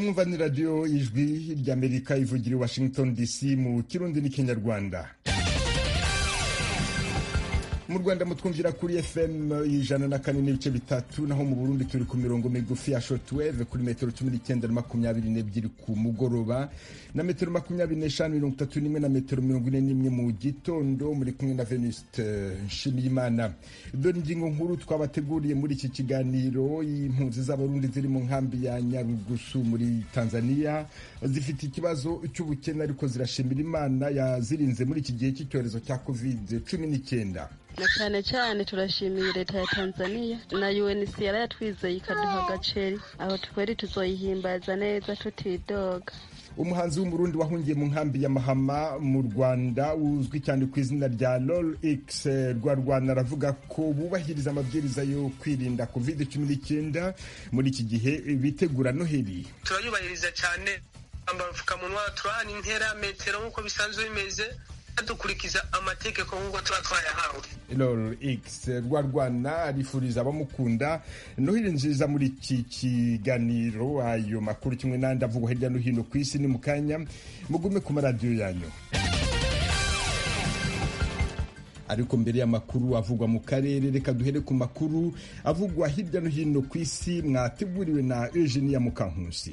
mwumva ni radiyo ijwi ry'amerika ivugira i washington dc mu kirundi n'ikinyarwanda mu rwanda mutwumvira kuri fm ijana na kane n'ibice bitatu naho mu burundi turi ku mirongo migufi ya shotweve kuri metero cumi n'icyenda na makumyabiri n'ebyiri ku mugoroba na metero makumyabiri n'eshanu mirongo itatu n'imwe na metero mirongo ine n'imwe mu gitondo muri kumwe na venuste nshimiyimana dore ingingo nkuru twabateguriye muri iki kiganiro impunzi z'abarundi ziri mu nkambi ya nyarugusu muri tanzania zifite ikibazo cy'ubukene ariko zirashimira imana yazirinze muri iki gihe cy'icyorezo cya covid cumi n'icyenda na cyane cyane turashimiye leta ya tanzania na uncr yatwizeye ikaduha agaceri aho twari tuzoyihimbaza neza tutidoga umuhanzi w'umurundi wahungiye mu nkambi ya mahama mu rwanda uzwi cyane ku izina rya lol x rwarwana aravuga ko bubahiriza amabwiriza yo kwirinda covid cumi n'icyenda muri iki gihe bitegura noheli turayubahiriza cyane twambara udupfukamunwa turahana intera metero nk'uko bisanzwe bimeze dukurikiza amategeko nk'uko tuba twayahawe lol x rwarwana arifuriza abamukunda noheli nziza muri iki kiganiro ayo makuru kimwe n'andi avugwa hirya no hino ku isi ni mu kanya mugume ku maradiyo yanyu ariko mbere y'amakuru avugwa mu karere reka duhere ku makuru avugwa hirya no hino ku isi mwateguriwe na Eugenia Mukankusi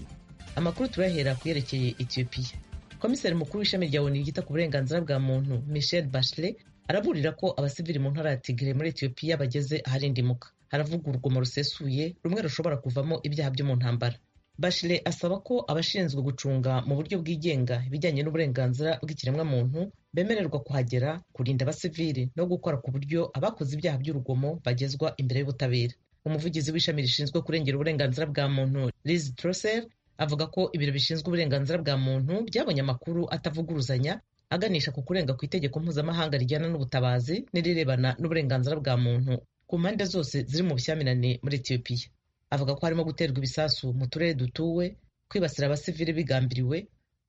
amakuru turahera ku yerekeye etiyopiya komiseri mukuru w'ishami rya onu ryita ku burenganzira bwa muntu michel bachelet araburira ko abasivili mu ntara ya tigre muri etiyopiya bageze aharindimuka haravuga urugomo rusesuye rumwe rushobora kuvamo ibyaha byo mu ntambara bashile asaba ko abashinzwe gucunga mu buryo bwigenga ibijyanye n'uburenganzira bw'ikiremwamuntu bemererwa kuhagera kurinda abasivili no gukora ku buryo abakoze ibyaha by'urugomo bagezwa imbere y'ubutabera umuvugizi w'ishami rishinzwe kurengera uburenganzira bwa muntu liz trosser avuga ko ibiro bishinzwe uburenganzira bwa muntu byabonye amakuru atavuguruzanya aganisha ku kurenga ku itegeko mpuzamahanga rijyana n'ubutabazi n'irirebana n'uburenganzira bwa muntu ku mpande zose ziri mu bushyamirane muri etiyopiya avuga ko harimo guterwa ibisasu mu turere dutuwe kwibasira abasivili bigambiriwe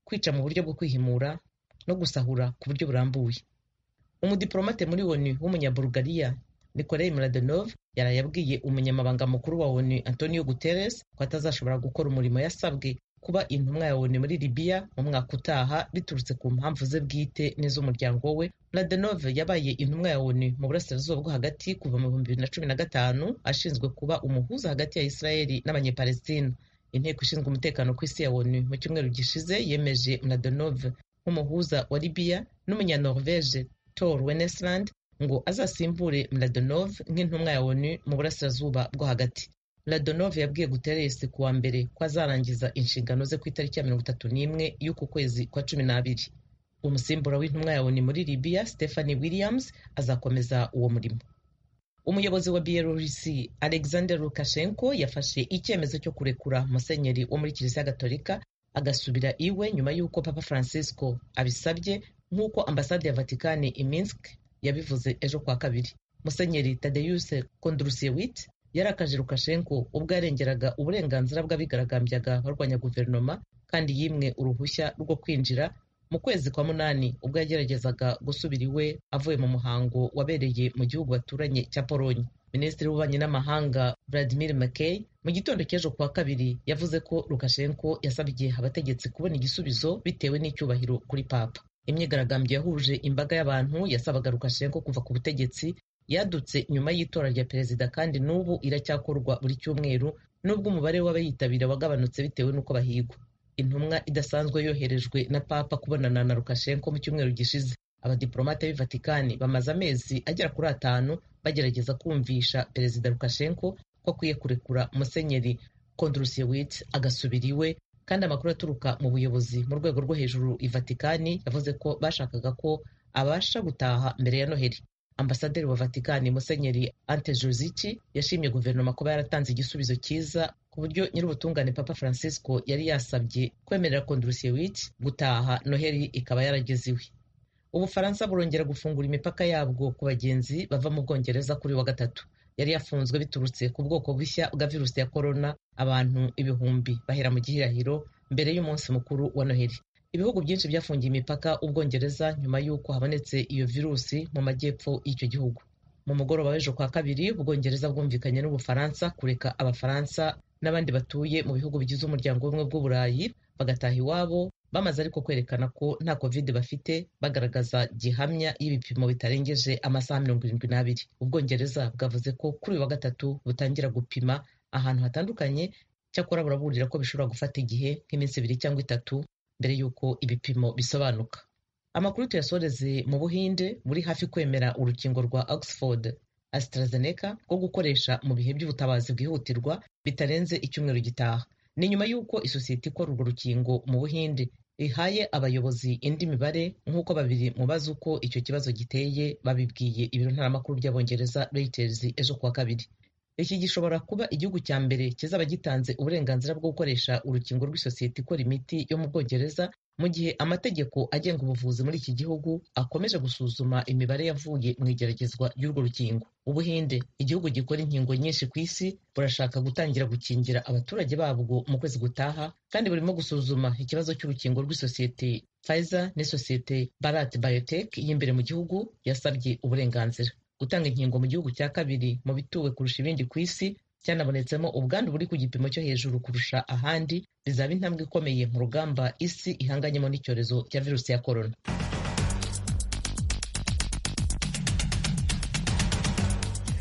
kwica mu buryo bwo kwihimura no gusahura ku buryo burambuye umudiplomate muri onu w'umunyabulugariya nikolai mladenov yaraye abwiye umunyamabanga mukuru wa onu antonio guterres ko atazashobora gukora umurimo yasabwe kuba intumwa ya onu muri libiya mu mwaka utaha biturutse ku mpamvu ze bwite n'iz'umuryango we mladenov yabaye intumwa ya onu mu burasirazuba bwo hagati kuva mu bihumbi bibiri na cumi na gatanu ashinzwe kuba umuhuza hagati ya isirayeli n'abanyepalestina inteko ishinzwe umutekano ku isi ya onu mu cyumweru gishize yemeje mladenov nk'umuhuza wa libiya n'umunyanorvege tor wenesland ngo azasimbure Mladenov nk'intumwa ya ONU mu burasirazuba bwo hagati Mladenov yabwiye Guterres ku wa mbere ko azarangiza inshingano ze ku itariki ya mirongo itatu n'imwe y'uku kwezi kwa cumi n'abiri umusimbura w'intumwa ya ONU muri Libya Stephanie Williams azakomeza uwo murimo umuyobozi wa Bielorusi Alexander Lukashenko yafashe icyemezo cyo kurekura musenyeri wo muri kiliziya gatolika agasubira iwe nyuma y'uko Papa Francisco abisabye nk'uko ambasade ya Vatikani i Minsk yabivuze ejo kwa kabiri musenyeri tadeyuse kondrusewit yarakaje rukashenko ubwo yarengeraga uburenganzira bw'abigaragambyaga barwanya guverinoma kandi yimwe uruhushya rwo kwinjira mu kwezi kwa munani ubwo yageragezaga gusubira iwe avuye mu muhango wabereye mu gihugu baturanye cya polonye minisitiri w'ububanyi n'amahanga vladimir mckey mu gitondo cy'ejo kuwa kabiri yavuze ko rukashenko yasabye abategetsi kubona igisubizo bitewe n'icyubahiro kuri papa imyigaragambyo yahuje imbaga y'abantu yasabaga Lukashenko kuva ku butegetsi yadutse nyuma y'itora rya perezida kandi n'ubu iracyakorwa buri cyumweru n'ubwo umubare w'abayitabira wagabanutse bitewe n'uko bahigwa intumwa idasanzwe yoherejwe na papa kubonana na Lukashenko mu cyumweru gishize abadiplomate b'i Vatikani bamaze amezi agera kuri atanu bagerageza kumvisha perezida Lukashenko ko akwiye kurekura musenyeri Kondrusewicz agasubira iwe kandi amakuru aturuka mu buyobozi mu rwego rwo hejuru i Vatikani yavuze ko bashakaga ko abasha gutaha mbere ya noheli ambasaderi wa Vatikani musenyeri Ante Jozici yashimye guverinoma kuba yaratanze igisubizo cyiza ku buryo nyir'ubutungane Papa Francisco yari yasabye kwemerera Kondrusewicz gutaha noheli ikaba yarageze iwe ubufaransa burongera gufungura imipaka yabwo ku bagenzi bava mu Bwongereza kuri wa gatatu yari yafunzwe biturutse ku bwoko bushya bwa virusi ya korona abantu ibihumbi bahera mu gihirahiro mbere y'umunsi mukuru wa noheli ibihugu byinshi byafungiye imipaka ubwongereza nyuma y'uko habonetse iyo virusi mu majyepfo y'icyo gihugu mu mugoroba w'ejo kwa kabiri ubwongereza bwumvikanye n'ubufaransa kureka abafaransa n'abandi batuye mu bihugu bigize umuryango w'ubumwe bw'uburayi bagataha iwabo bamaze ariko kwerekana ko nta covid bafite bagaragaza gihamya y'ibipimo bitarengeje amasaha mirongo irindwi n'abiri ubwongereza bwavuze ko kuri uyu wa gatatu butangira gupima ahantu hatandukanye cyakora buraburira ko bishobora gufata igihe nk'iminsi ibiri cyangwa itatu mbere y'uko ibipimo bisobanuka amakuru tuyasoreze mu buhinde muri hafi kwemera urukingo rwa oxford AstraZeneca rwo gukoresha mu bihe by'ubutabazi bwihutirwa bitarenze icyumweru gitaha ni nyuma y'uko isosiyete ikora urwo rukingo mu buhinde ihaye abayobozi indi mibare nk'uko babiri mu bazi uko icyo kibazo giteye babibwiye ibiro ntaramakuru by'abongereza Reuters ejo kuwa kabiri iki gishobora kuba igihugu cya mbere kizaba gitanze uburenganzira bwo gukoresha urukingo rw'isosiyete ikora imiti yo mu bwongereza mu gihe amategeko agenga ubuvuzi muri iki gihugu akomeje gusuzuma imibare yavuye mu igeragezwa ry'urwo rukingo ubuhinde igihugu gikora inkingo nyinshi ku isi burashaka gutangira gukingira abaturage babwo mu kwezi gutaha kandi burimo gusuzuma ikibazo cy'urukingo rw'isosiyete Pfizer n'isosiyete Bharat Biotech y'imbere mu gihugu yasabye uburenganzira gutanga inkingo mu gihugu cya kabiri mu bituwe kurusha ibindi ku isi cyanabonetsemo ubwandu buri ku gipimo cyo hejuru kurusha ahandi bizaba intambwe ikomeye mu rugamba isi ihanganyemo n'icyorezo cya virusi ya korona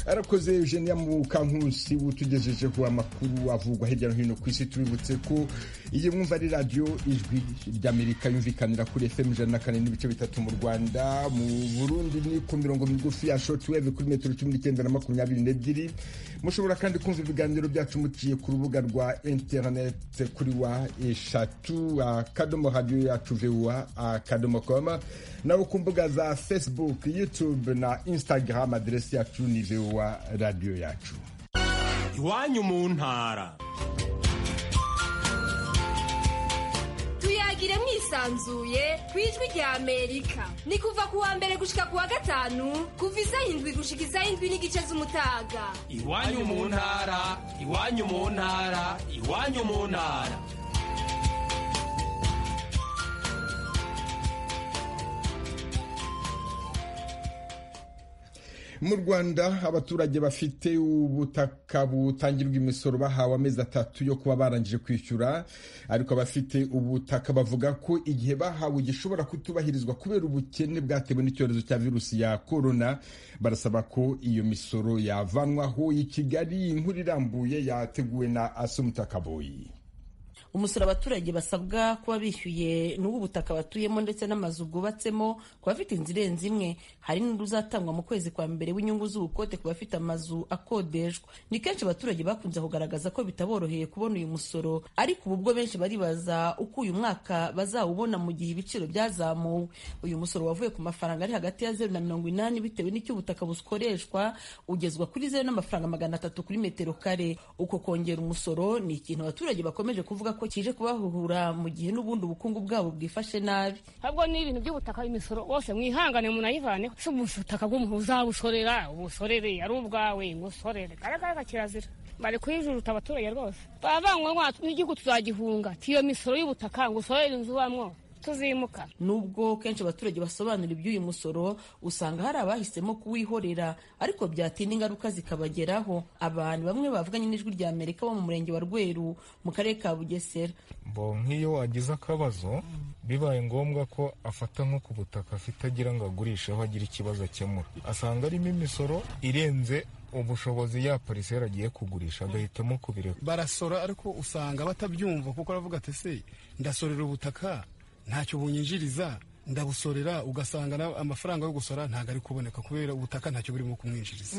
arakoze eugenia mukankusi utugejejeho amakuru avugwa hirya no hino ku isi tubibutse ko iyo mwumva ari radiyo ijwi ry'amerika yumvikanira kuri fm ijana na kane n'ibice bitatu mu rwanda mu burundi ni ku mirongo migufi ya shotweve kuri metero cumi n'icyenda na makumyabiri n'ebyiri mushobora kandi kumva ibiganiro byacu muciye ku rubuga rwa interineti kuri wa eshatu akadomo radiyo yacu vuwa akadomo koma nawe ku mbuga za facebook youtube na instagram aderesi yacu ni vuwa wa radiyo yacu iwanyu mu ntara tuyagire mwisanzuye ku ijwi rya amerika ni kuva ku wa mbere gushika ku wa gatanu kuva isaha indwi gushika isaha indwi n'igice z'umutaga iwanyu mu ntara iwanyu mu ntara iwanyu mu ntara mu rwanda abaturage bafite ubutaka butangirwa imisoro bahawe amezi atatu yo kuba barangije kwishyura ariko abafite ubutaka bavuga ko igihe bahawe gishobora kutubahirizwa kubera ubukene bwatewe n'icyorezo cya virusi ya korona barasaba ko iyo misoro yavanwaho i kigali inkuru irambuye yateguwe na asumutakaboyi umusoro abaturage basabwa kuba bishyuye ni uw'ubutaka batuyemo ndetse n'amazu bwubatsemo ku bafite inzu irenze imwe hari n'undi uzatangwa mu kwezi kwa mbere w'inyungu z'ubukote ku bafite amazu akodeshwa ni kenshi abaturage bakunze kugaragaza ko bitaboroheye kubona uyu musoro ariko ubu bwo benshi baribaza uko uyu mwaka bazawubona mu gihe ibiciro byazamuwe uyu musoro wavuye ku mafaranga ari hagati ya zeru na mirongo inani bitewe n'icyo ubutaka bukoreshwa ugezwa kuri zeru n'amafaranga magana atatu kuri metero kare uko kongera umusoro ni ikintu abaturage bakomeje kuvuga ko kije kubahuhura mu gihe n'ubundi ubukungu bwabo bwifashe nabi ahubwo ni ibintu by'ubutaka imisoro wose mwihangane munayivane si ubutaka bw'umuntu uzabusorera ubusorere ari ubwawe ngusorere karagaraga kirazira bari kuyijuruta abaturage rwose bavangwa n'igihugu tuzagihunga tiyo misoro y'ubutaka ngo usorere inzu ubamwo tuzimuka nubwo kenshi abaturage basobanura iby'uyu musoro usanga hari abahisemo kuwihorera ariko byatinda ingaruka zikabageraho abantu bamwe bavuganye n'ijwi rya amerika bo mu murenge wa rweru mu karere ka bugesera mbo nk'iyo wagize akabazo bibaye ngombwa ko afata nko ku butaka afite agira ngo agurisheho agire ikibazo akemura asanga arimo imisoro irenze ubushobozi ya parisera agiye kugurisha agahitamo kubireka barasora ariko usanga batabyumva kuko aravuga ati se ndasorera ubutaka ntacyo bunyinjiriza ndabusorera ugasanga amafaranga yo gusora ntabwo ari kuboneka kubera ubutaka ntacyo burimo kumwinjiriza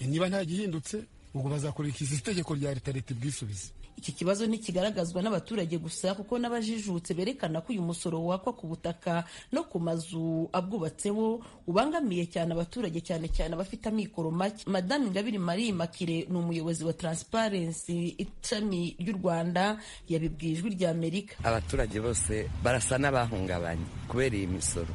niba ntagihindutse ubwo bazakurikiza itegeko rya leta leta ibwisubize iki kibazo ntikigaragazwa n'abaturage gusa kuko n'abajijutse berekana ko uyu musoro wakwa ku butaka no ku mazu abwubatseho ubangamiye cyane abaturage cyane cyane abafite amikoro make madame ingabire marie makire ni umuyobozi wa transparency ishami ry'u rwanda yabibwiye ijwi rya amerika abaturage bose barasa n'abahungabanye kubera iyi misoro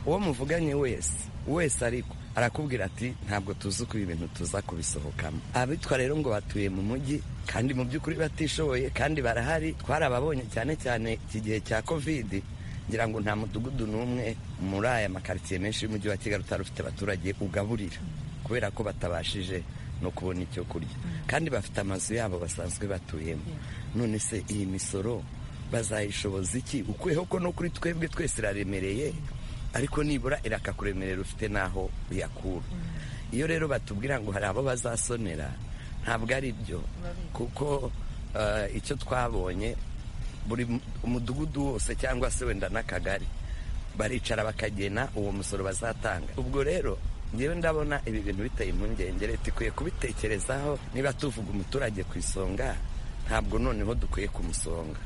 uwo muvuganye wese wese ariko arakubwira ati ntabwo tuzi uko ibi bintu tuza kubisohokamo abitwa rero ngo batuye mu mujyi kandi mu by'ukuri batishoboye kandi barahari twarababonye cyane cyane iki gihe cya kovidi ngira ngo nta mudugudu n'umwe muri aya makaritsiye menshi y'umujyi wa kigali utari ufite abaturage ugaburira kubera ko batabashije no kubona icyo kurya kandi bafite amazu yabo basanzwe batuyemo none se iyi misoro bazayishoboza iki ukuyeho ko no kuri twebwe twese iraremereye ariko nibura irakakuremerera ufite n'aho uyakura iyo rero batubwira ngo hari abo bazasonera ntabwo ari byo kuko eh, icyo twabonye buri mu- umudugudu wose cyangwa se wenda n'akagari baricara bakagena uwo musoro bazatanga ubwo rero ngewe ndabona ibi bintu biteye impungenge leta ikwiye kubitekerezaho niba tuvuga umuturage ku isonga ntabwo noneho dukwiye kumusonga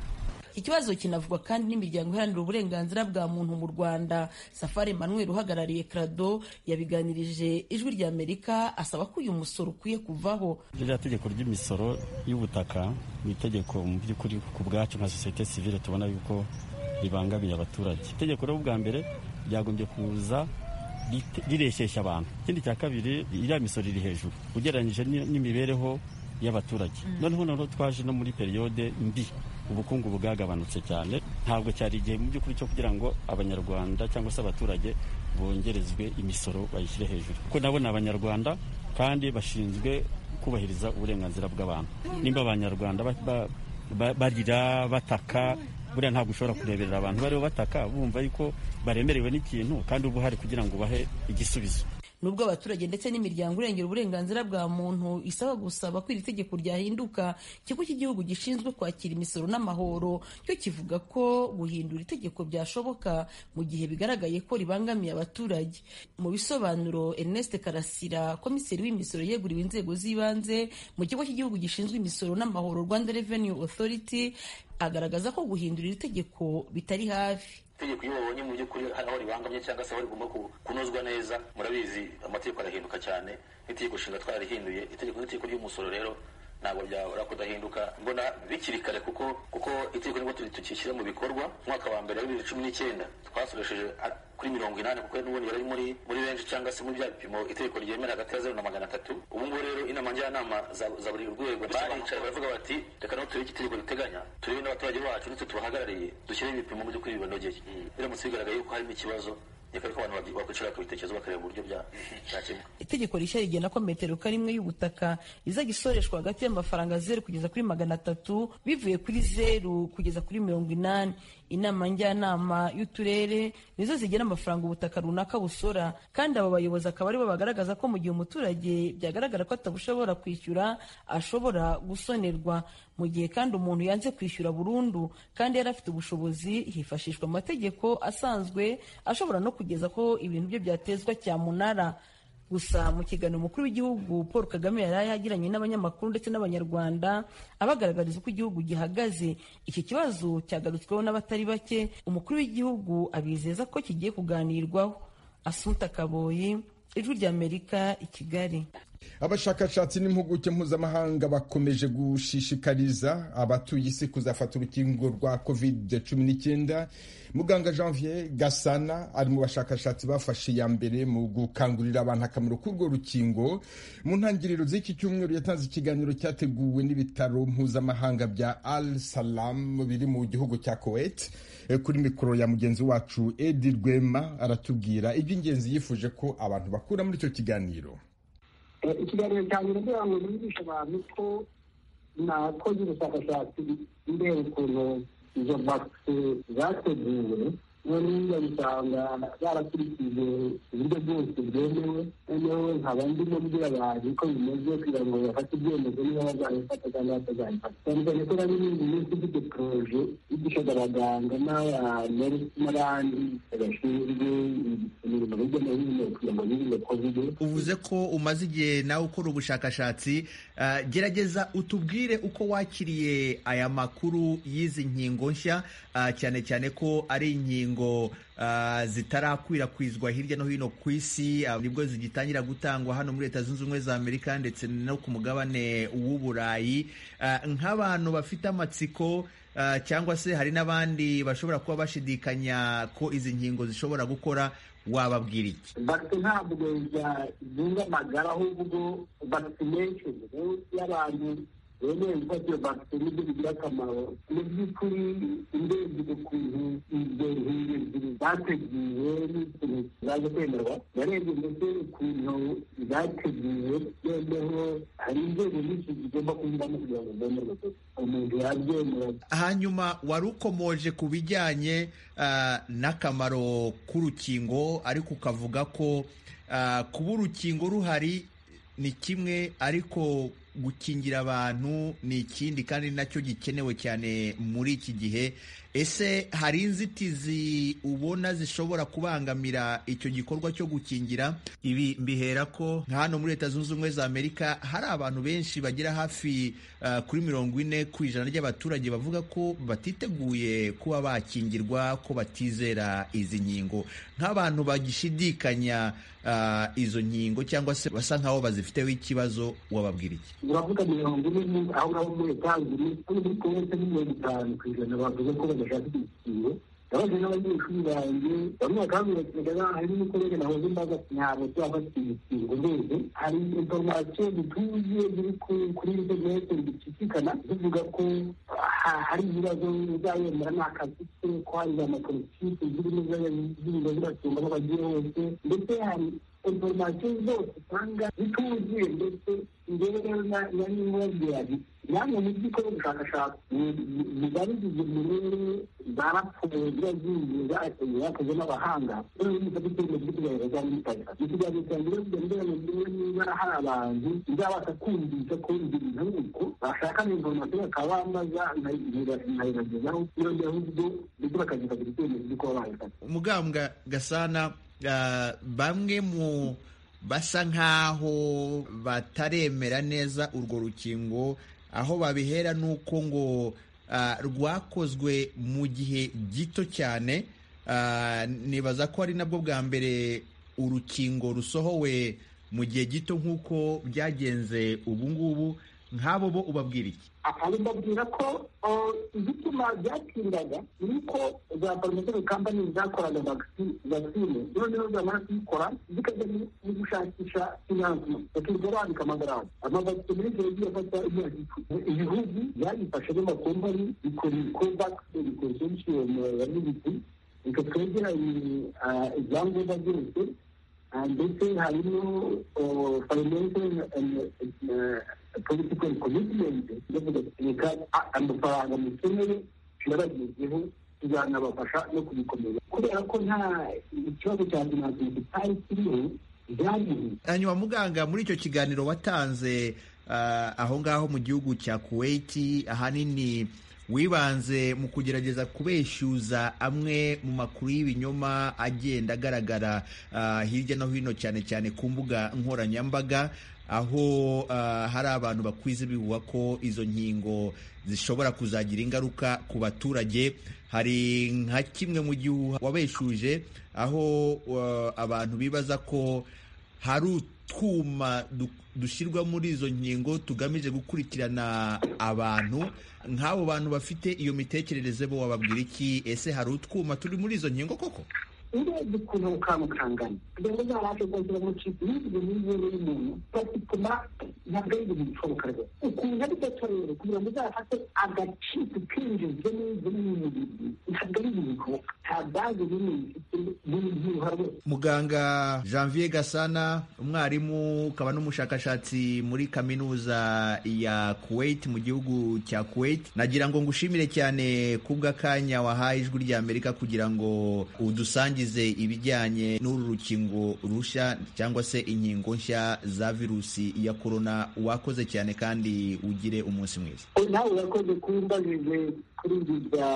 ikibazo kinavugwa kandi n'imiryango iharanira uburenganzira bwa muntu mu rwanda safari manuel uhagarariye krado yabiganirije ijwi rya amerika asaba ko uyu musoro ukwiye kuvaho ririya tegeko ry'imisoro y'ubutaka ni itegeko mu by'ukuri ku bwacu nka sosiyete sivile tubona yuko ribangamiye abaturage itegeko rero bwa mbere ryagombye kuza rite- rireshyeshya abantu ikindi cya kabiri iriya misoro iri hejuru ugereranyije n'i- n'imibereho y'abaturage noneho noneho twaje no muri periyode mbi ubukungu bwagabanutse cyane ntabwo cyari igihe mu by'ukuri cyo kugira ngo abanyarwanda cyangwa se abaturage bongerezwe imisoro bayishyire hejuru kuko nabo ni abanyarwanda kandi bashinzwe kubahiriza uburenganzira bw'abantu nimba abanyarwanda ba- ba- ba- barira bataka buriya ntabwo ushobora kureberera abantu bariho bataka bumva yuko baremerewe n'ikintu kandi uba uhari kugira ngo ubahe igisubizo nubwo abaturage ndetse n'imiryango irengera uburenganzira bwa muntu isaba gusaba ko iri tegeko ryahinduka ikigo cy'igihugu gishinzwe kwakira imisoro n'amahoro cyo kivuga ko guhindura itegeko byashoboka mu gihe bigaragaye ko ribangamiye abaturage mu bisobanuro ernest karasira komiseri w'imisoro yeguriwe inzego z'ibanze mu kigo cy'igihugu gishinzwe imisoro n'amahoro rwanda revenue authority agaragaza ko guhindura iri tegeko bitari hafi itegeko iyo babonye mu by'ukuri hari aho ribangamye cyangwa se aho rigomba ku- kunozwa neza murabizi amategeko arahinduka cyane n'itegeko nshinga twararihinduye itegeko n'itegeko ry'umusoro rero ntabwo byabura kudahinduka mbona bikiri kare kuko kuko itegeko nibwo turi- tukishyira mu bikorwa umwaka wa mbere wa bibiri na cumi n'icyenda twasoresheje a- kuri mirongo inani kuko n'ubundi bari muri muri benshi cyangwa se muri bya bipimo itegeko ryemera hagati ya zeru na magana atatu ubu ngubu rero inama njyanama za, za buri rwego baricaye baravuga bati reka naho turebe icyo itegeko riteganya turebe n'abaturage bacu ndetse tubahagarariye dushyire ibipimo mu by'ukuri bibanogeye biramutse bigaragaye yuko harimo ikibazo reka ko abantu baki- bakwicira bakabitekerezo bakareba uburyo bya- byakemuka itegeko rishya rigena ko metero kare imwe y'ubutaka izajya isoreshwa hagati y'amafaranga zeru kugeza kuri magana atatu bivuye kuri zeru kugeza kuri mirongo inani inama njyanama y'uturere nizo zigena amafaranga ubutaka runaka busora kandi abo bayobozi akaba aribo bagaragaza ko mu gihe umuturage byagaragara ko atabushobora kwishyura ashobora gusonerwa mu gihe kandi umuntu yanze kwishyura burundu kandi yari afite ubushobozi hifashishwa amategeko asanzwe ashobora no kugeza ko ibintu bye byatezwa cyamunara gusa mu kiganiro umukuru w'igihugu paul kagame yari yagiranye n'abanyamakuru ndetse n'abanyarwanda abagaragariza uko igihugu gihagaze iki kibazo cyagarutsweho n'abatari bake umukuru w'igihugu abizeza ko kigiye kuganirwaho asunta kaboyi ijwi ry'amerika i kigali abashakashatsi n'impuguke mpuzamahanga bakomeje gushishikariza abatuye isi kuzafata urukingo rwa covid cumi n'icyenda muganga janvier gasana ari mu bashakashatsi bafashe iya mbere mu gukangurira abantu akamaro k'urwo rukingo mu ntangiriro z'iki cyumweru yatanze ikiganiro cyateguwe n'ibitaro mpuzamahanga bya al salam biri mu gihugu cya kuwait Eh, kuri mikoro ya mugenzi wacu edi rwema aratubwira iby'ingenzi yifuje ko abantu bakura muri icyo kiganiro ikiganiro cyanjye kugira ngo nigishe abantu ko nakoze ubushakashatsi ndeba ukuntu izo bakisi zateguwe noneho usanga barakurikije uburyo bwose bwemewe noneho nkaba ndimo mbwira abantu ko bimeze kugira ngo bafate ibyemezo niba bazabifata cyangwa batazabifata cyane cyane ko nari n'indi minsi mfite poroje yigishaga abaganga n'abantu n'abandi bashinzwe imirimo hirya no hino kugira ngo birinde kovide uvuze ko umaze igihe nawe ukora ubushakashatsi ah, gerageza utubwire uko wakiriye aya makuru y'izi nkingo nshya ah, cyane cyane ko ari inkingo ah, zitarakwirakwizwa hirya no hino ku isi ah, nibwo zigitangira gutangwa hano muri leta zunze ubumwe za amerika ndetse no ku mugabane w'uburayi Ah, nk'abantu bafite amatsiko ah, cyangwa se hari n'abandi bashobora kuba bashidikanya ko izi nkingo zishobora gukora wababwira iki bakisi ntabwo zunga amagara ahubwo vaccination y'abantu rero ibibazo bakiri nibyo bigira akamaro mu by'ukuri indebye ukuntu izo nkingi zateguwe n'ikintu zaje kwemerwa yarebye ndetse ukuntu zateguwe noneho hari inzego nyinshi zigomba kunyuramo kugira ngo zemerwe umuntu yabyemera hanyuma wari ukomoje ku bijyanye ah, n'akamaro k'urukingo ariko ukavuga ko ah, kuba urukingo ruhari ni kimwe ariko gukingira abantu ni ikindi kandi nacyo gikenewe cyane muri iki gihe ese hari inzitizi ubona zishobora kubangamira icyo gikorwa cyo gukingira ibi mbihera ko nka hano muri leta zunze ubumwe za amerika hari abantu benshi bagera hafi ah, kuri mirongo ine ku ijana ry'abaturage bavuga ko batiteguye kuba bakingirwa ko batizera izi nkingo nk'abantu bagishidikanya ah, izo nkingo cyangwa se basa nk'aho bazifiteho ikibazo wababwira iki uravuga mirongo ine aho ngaho muri etajeri kuri buri kote ni mirongo itanu ku ijana bavuze ko badashaka igikingo yabaje n'abanyeshuri banjye bamwe bakambwiraga ngo hari n'umukorere nahoze mbaza ntabwo byafata igikingo mbese hari inforomasiyo zituye ziri ku- kuri interinete zicicikana zivuga ko ha- hari ibibazo uzayemera ni akazi ke ko hari za mapolitike zirimo ziriza zirasumba aho bagiye hose ndetse hari inforomasiyo zose usanga zituzuye ndetse njyewe na na nimubabwira nti namwe mu by'ukora ubushakashatsi bibarizije mu rero zarapfuye ziba zigiye zakoze zakoze n'abahanga rero ni gufata icyemezo cyo kugaragaza za mitaka mu kiganiro cyanjye rero kugira ngo niba niba hari abantu bizabasha kumvisha ko ibyo bintu ari uko bashaka na inforomasiyo bakaba bambaza nkayibagezaho iyo njyewe ahubwo ndetse bakazifatira icyemezo cyo kuba bayifata mugambwa gasana ah, bamwe mu basa nk'aho bataremera neza urwo rukingo aho babihera n'uko ngo ah, rwakozwe mu gihe gito cyane Ah, nibaza ko ari nabwo bwa mbere urukingo rusohowe mu gihe gito nk'uko byagenze ubu ngubu nk'abo bo ubabwira iki akaba mbabwira ko eh, igituma byatindaga ni uko za pharmaceutical company zakoraga vaccine vaccine noneho zamara kuyikora zikajya mu- mu gushakisha financement bakirwa bandika amagarama amavaccine muri icyo gihe afata imyaka icumi ibihugu byayifashe n'amakompani bikora covax consortium ya militi reka twegeranye eh, ibyangombwa byose Ah, ndetse harimo oh, financial and eh, political commitment ndavuga ati reka a- amafaranga mukeneye turabagezeho tuzanabafasha no kubikomeza kubera ko nta ikibazo cya finanse kitari kiriho byariho hanyuma muganga muri icyo kiganiro watanze ah, aho ngaho mu gihugu cya kuwait ahanini wibanze mu kugerageza kubeshyuza amwe mu makuru y'ibinyoma agenda agaragara ah, hirya no hino cyane cyane ku mbuga nkoranyambaga aho ah, hari abantu bakwiza ibihuha ko izo nkingo zishobora kuzagira ingaruka ku baturage hari nka kimwe mu gihuha wabeshuje aho ah, abantu bibaza ko hari utwuma du- dushyirwa muri izo nkingo tugamije gukurikirana abantu nk'abo bantu bafite iyo mitekerereze bo wababwira iki ese hari utwuma turi muri izo nkingo koko urebye ukuntu ukantu kangana kugira ngo uzabashe kongera umucisi n'ibyo n'ibyo y'umuntu batuma ntabwo ari ibintu bishoboka rwose ukuntu ari gatorewe kugira ngo uzafate agaciro kinjizwe n'ibyo n'umubiri ntabwo ari ibintu bishoboka nta bwazo binini bifite n'ibyuha rwose muganga janvier gasana umwarimu ukaba n'umushakashatsi muri kaminuza ya kuwait mu gihugu cya kuwait nagira ngo ngushimire cyane kubw'akanya wahaye ijwi ry'amerika kugira ngo udusangize ibijyanye n'uru rukingo rushya cyangwa se inkingo nshya za virusi ya korona wakoze cyane kandi ugire umunsi mwiza nawe urakoze kumbajije kuri ibi bya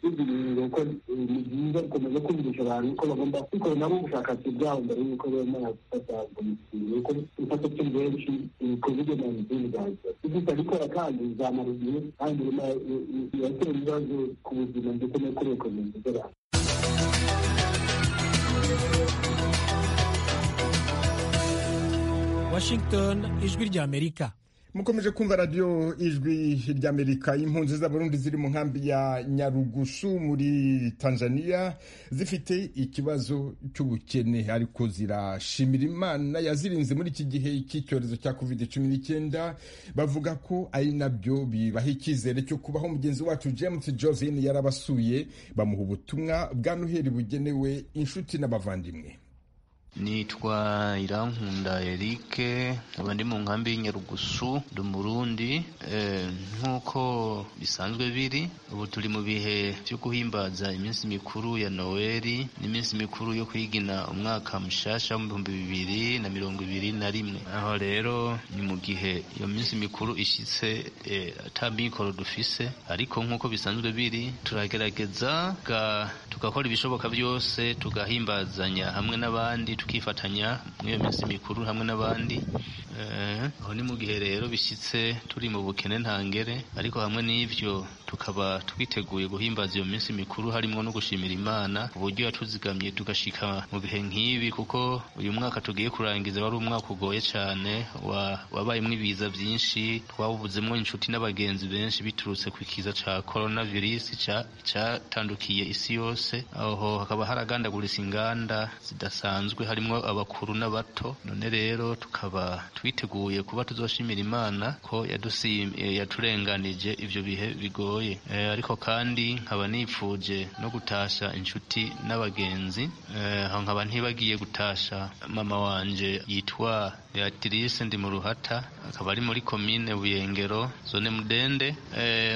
ibi bintu ko ni byiza gukomeza kumvisha abantu ko bagomba gukora nabo ubushakashatsi bwabo mbere y'uko bemera gufata umukingo kuko ibifata by'u benshi ibikorwa ibyo mu izindi zaza ibyo utabikora kandi zamara igihe kandi bima- i- i- biratera ibibazo ku buzima ndetse no kuri ekonomi z'abantu washington ijwi ry'amerika mukomeje kumva radiyo ijwi ry'amerika impunzi z'abarundi ziri mu nkambi ya nyarugusu muri tanzania zifite ikibazo cy'ubukene ariko zirashimira imana yazirinze muri iki gihe cy'icyorezo cya covid cumi n'icyenda bavuga ko ari nabyo bibaha icyizere cyo kubaho mugenzi wacu james josephine yarabasuye bamuha ubutumwa bwa noheli bugenewe inshuti n'abavandimwe nitwa irankunda eric nkaba ndi mu nkambi y'inyarugusu ndi umurundi nk'uko bisanzwe biri ubu turi mu bihe byo guhimbaza iminsi mikuru ya noweli n'iminsi mikuru yo kwigina umwaka mushyashya w'ibihumbi bibiri na mirongo ibiri na rimwe aho rero ni mu gihe iyo minsi mikuru ishyitse ata mikoro dufise ariko nk'uko bisanzwe biri turagerageza tugakora ibishoboka byose tugahimbazanya hamwe n'abandi tukifatanya muri iyo minsi mikuru hamwe n'abandi aho ni mu gihe rero bishyitse turi mu bukene ntangere ariko hamwe n'ibyo tukaba twiteguye guhimbaza iyo minsi mikuru harimo no gushimira imana uburyo yatuzigamye tugashika mu bihe nk'ibi kuko uyu mwaka tugiye kurangiza wari umwaka ugoye cyane wabayemo ibiza byinshi twawubuzemo inshuti n'abagenzi benshi biturutse ku kiza cya korona virusi cyatandukiye isi yose aho hakaba haragandaguritse inganda zidasanzwe harimo abakuru n'abato none rero tukaba twiteguye kuba tuzoshimira imana ko yaturenganije ibyo bihe bigoye ariko kandi nkaba nifuje no gutasha inshuti n'abagenzi aho nkaba ntibagiye gutasha mama wanje yitwa beatrice ndi mu ruhata akaba ari muri komine buyengero zone mudende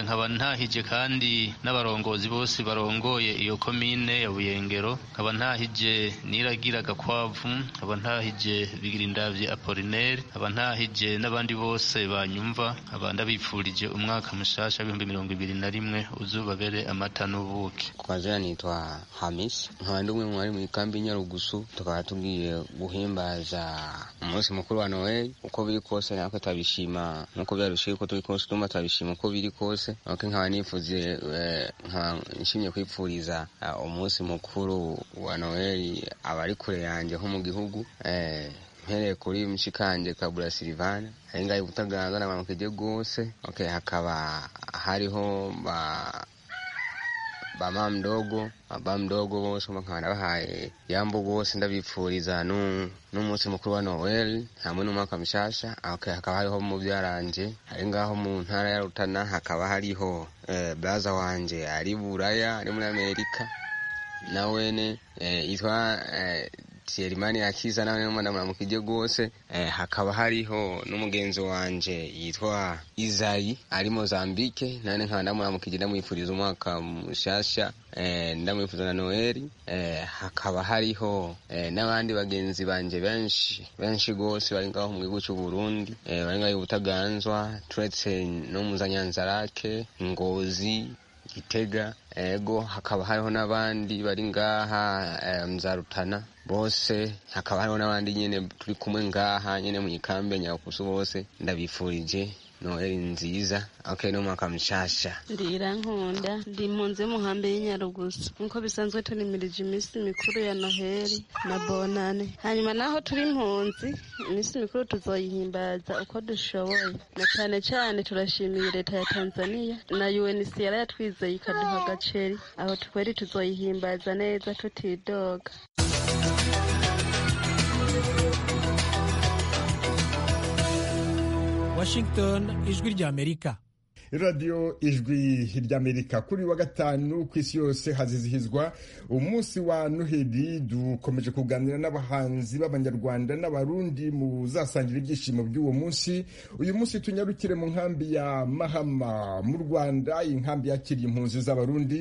nkaba ntahije kandi n'abarongozi bose barongoye iyo komine ya buyengero nkaba ntahije niragira gakwavu nkaba ntahije bigirindavye apolinere nkaba ntahije n'abandi bose banyumva nkaba ndabipfurije umwaka mushasha w'ibihumbi mirongo ibiri na rimwe uzubabere amata n'ubuki kwa jana nitwa hamis nkaba ndi umwe mu bari muri kambi nyarugusu tukaba tugiye guhimbaza umunsi mukuru wa noel uko biri kose natwe turabishima nk'uko byarushijeho uko turi kose tumva turabishima uko biri kose nuko nkaba nifuze nkaba nshimye kwipfuriza umunsi mukuru wa noel abari kure yanjye nko mu gihugu mpereye kuri mushikanje kabura silivana ari ngayo ubutagaragara abantu kujye rwose okay, hakaba hariho ba bama mdogo aba mdogo bose bakaba nabahaye yambo bose ndabipfuriza n'umunsi mukuru wa noel hamwe n'umwaka mushasha okay, hakaba hariho mu byaranje ari ngaho mu ntara ya rutana hakaba hariho eh, braza wanje ari buraya ari muri amerika nawene eh, yitwa eh, serimani akiza nawe muramutse ujye rwose hakaba hariho n'umugenzi wanjye yitwa izayi ari mozambike nane nkaba ndamuramutse ujye ndamwifuriza umwaka mushyashya ndamwifuza na noheli hakaba hariho n'abandi bagenzi banjye benshi benshi rwose bari ngaho mu gihugu cy'u Burundi bari ngaho ubutaganzwa turetse no muzanyanzarake ngozi gitega ego hakaba hariho n'abandi bari ngaha mzarutana bose hakaba hariho n'abandi nyine turi kumwe ngaha nyine mu ikambi ya nyakusu bose ndabifurije noheli nziza okay n'umwaka mushasha ndira nkunda ndi impunzi y'umuhambi y'inyarugusu nk'uko bisanzwe tunimirije iminsi mikuru ya noheli na bonane hanyuma naho turi impunzi iminsi mikuru tuzoyihimbaza uko dushoboye na cyane cyane turashimiye leta ya tanzania na uncr yatwizeye ikaduha agaceri aho tweri tuzoyihimbaza neza tutidoga Washington ijwi ry'Amerika radiyo ijwi ry'amerika kuri wa gatanu ku isi yose hazizihizwa umunsi wa noheli dukomeje kuganira n'abahanzi b'abanyarwanda n'abarundi mu zasangira ibyishimo by'uwo munsi uyu munsi tunyarukire mu nkambi ya mahama mu rwanda iyi nkambi yakiriye impunzi z'abarundi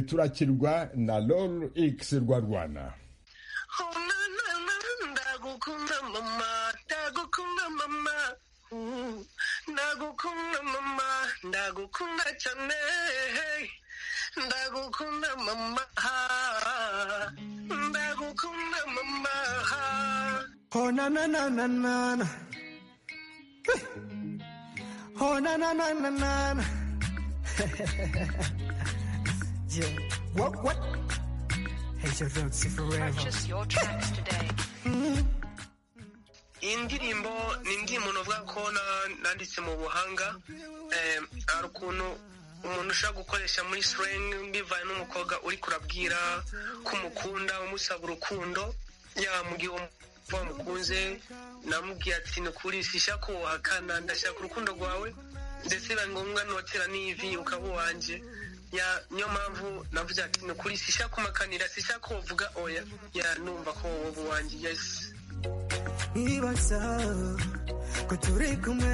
turakirwa na lol x rwa rwana ndagukunda mama ndagukunda cyane ndagukunda mama ndagukunda mama ho na na na na na na ho na na na na na na yeah what what hey your roots forever purchase your tracks today mm -hmm. in indirimbo ni indirimbo novuga ko na- nanditse mu buhanga eh, hari ukuntu umuntu ushobora gukoresha muri slang bivaye n'umukobwa uri kurabwira ko umukunda umusaba urukundo yamugiye uwo mukunze namubwiye ati ni ukuri sinshaka uwahakana ndashaka urukundo rwawe ndetse biba ngombwa notera n'ivi ukaba uwanjye Ya- niyo mpamvu navuze ati ni ukuri sinshaka kumakanira sinshaka uwavuga oya ya numva ko wowe uwanjye yesi ibaza ko turi kumwe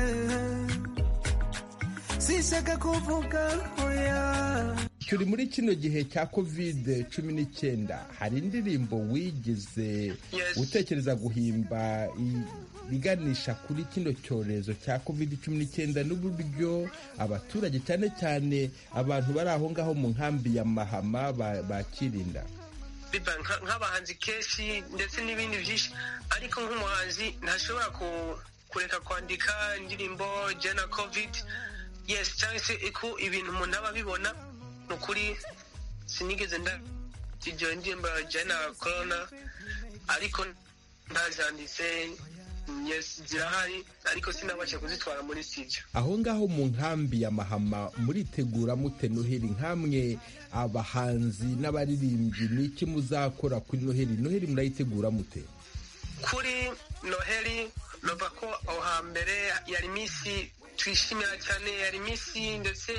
sinshaka kuvuga oya turi muri kino gihe cya covid cumi n'icyenda hari indirimbo wigeze utekereza guhimba i- iganisha kuri kino cyorezo cya covid cumi n'icyenda n'uburyo abaturage cyane cyane abantu bari aho ngaho mu nkambi ya mahama ba- bakirinda biba nka- nk'abahanzi kenshi ndetse n'ibindi byinshi ariko nk'umuhanzi ntashobora ku- kureka kwandika indirimbo ijyanye na covid yesi cyangwa se iko ibintu umuntu aba abibona ni ukuri sinigeze nda- iryo ndirimbo ijyanye na korona ariko ntazanditse yesi zirahari ariko sinabasha kuzitwara muri studio aho ngaho mu nkambi ya mahama muritegura mute noheli nk'amwe abahanzi n'abaririmbyi ni iki muzakora kuri noheli noheli murayitegura mute kuri noheli nova ko aho hambere yari iminsi twishimira cyane yari iminsi ndetse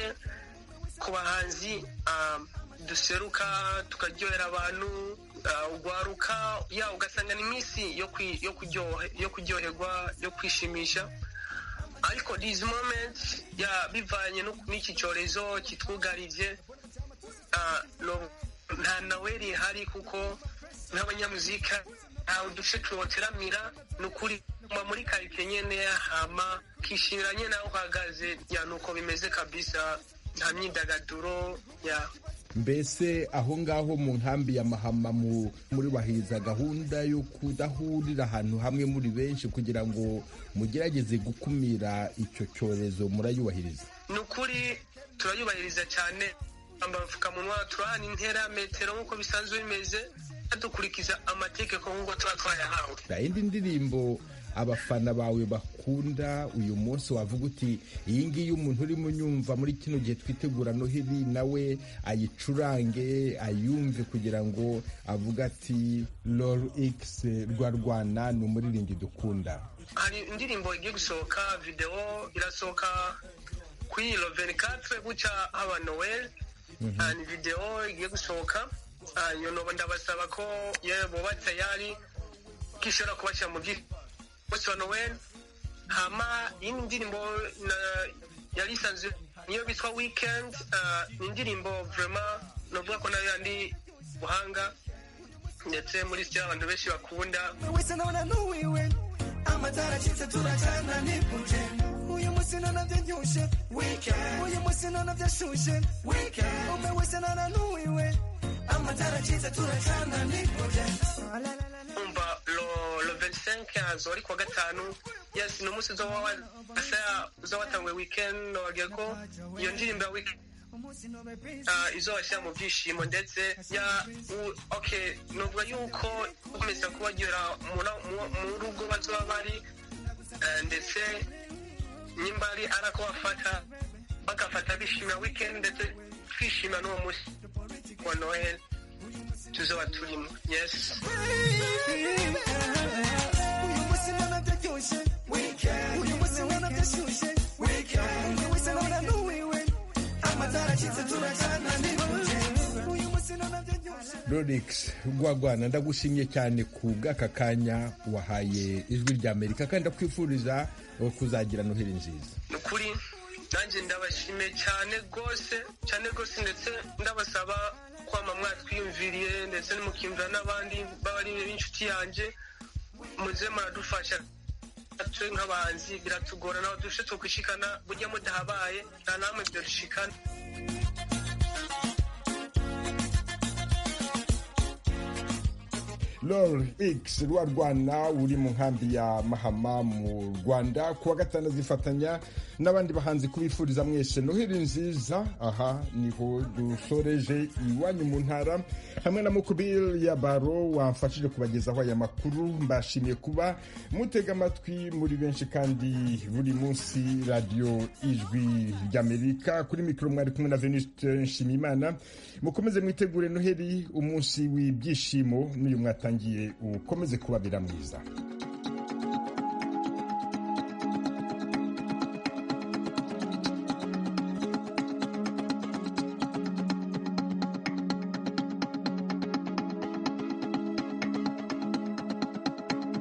ku bahanzi ah, duseruka tukaryohera abantu ah, ugwaruka ya ugasanga ni iminsi yo kwi- yo kuryohe- yo kuryoherwa yo kwishimisha ariko this moment ya bivanye no- n'iki cyorezo kitwugarije ah, no- nta naweri ihari kuko nk'abanyamuzika ntawe uduce tuboteramira ni ukuri kuba muri karite nyene hama kishimira nyene aho uhagaze ya ni uko bimeze kabisa nta myidagaduro ya mbese aho ngaho mu nkambi ya mahama mu- muri bahiza gahunda yo kudahurira ahantu hamwe muri benshi kugira ngo mugerageze gukumira icyo cyorezo murayubahiriza ni ukuri turayubahiriza cyane twambara udupfukamunwa turahana intera metero nk'uko bisanzwe bimeze dukurikiza amategeko nk'uko tuba twayahawe hari indi ndirimbo abafana bawe bakunda uyu munsi wavuga uti iyi ngiyi umuntu urimo unyumva muri kino gihe twitegura noheli nawe ayicurange ayumve kugira ngo avuge ati lol x rwa rwana ni umuririmbyi dukunda hari indirimbo igiye gusohoka videwo irasohoka kuri iro 24 gutya haba noel hari videwo igiye gusohoka Ah, iyo nobo ndabasaba ko yewe buba tayari ko ishobora kubashyira mu gihe bose wa noel hama iyi ni indirimbo na- yari isanzwe niyo bitwa weekend Ah, ni indirimbo vrema navuga ko nayo yandi buhanga ndetse muri sitari abantu benshi bakunda wese naona nuwiwe amatara acitse turacana niguje uyu munsi nona byanyushe uyu munsi nona byashushe umwe wese nona nuwiwe amatara acitse turacana niguje umva lo lo 25 hazo ariko gatanu yes ni umunsi uzo wawe asa uzo watanguye weekend no wagiye ko iyo ndirimbo ya weekend uh, izo washyira mu byishimo ndetse ya u- okay nuvuga yuko ukomeza kubagera mu na- mu- mu rugo bazoba bari eh, ndetse nimba ari ari ako bafata bagafata bishimira weekend ndetse twishima n'uwo munsi wa noheli tuzoba turimo yes uyu munsi nona byanyushe uyu munsi nona byashushe umwe wese nona nuwiwe amatara acitse turacana niguje uyu munsi nona byanyushe Lorix Rwagwana ndagushimye cyane ku bw'aka kanya wahaye ijwi rya Amerika kandi ndakwifuriza eh, kuzagira noheli nziza ni ukuri nanjye ndabashimiye cyane rwose cyane rwose ndetse ndabasaba kwama mwatwiyumviriye ndetse mukimvira n'abandi b'abari b'inshuti yanjye muze muradufasha twe nk'abahanzi biratugora nawe dushe tukwishikana burya mudahabaye nta namwe byadushikana lol x rwa rwana uri mu nkambi ya mahama mu rwanda kuwa gatanu azifatanya n'abandi bahanzi kubifuriza mwese noheli nziza aha niho dusoreje iwanyu mu ntara hamwe na mukubiri ya baro wamfashije kubagezaho aya makuru mbashimiye kuba mutega amatwi muri benshi kandi buri munsi radiyo ijwi ry'amerika kuri mikoro mwari kumwe na veniste nshimiyimana mukomeze mwitegure noheli umunsi w'ibyishimo n'uyu mwatangiye ukomeze kubabira mwiza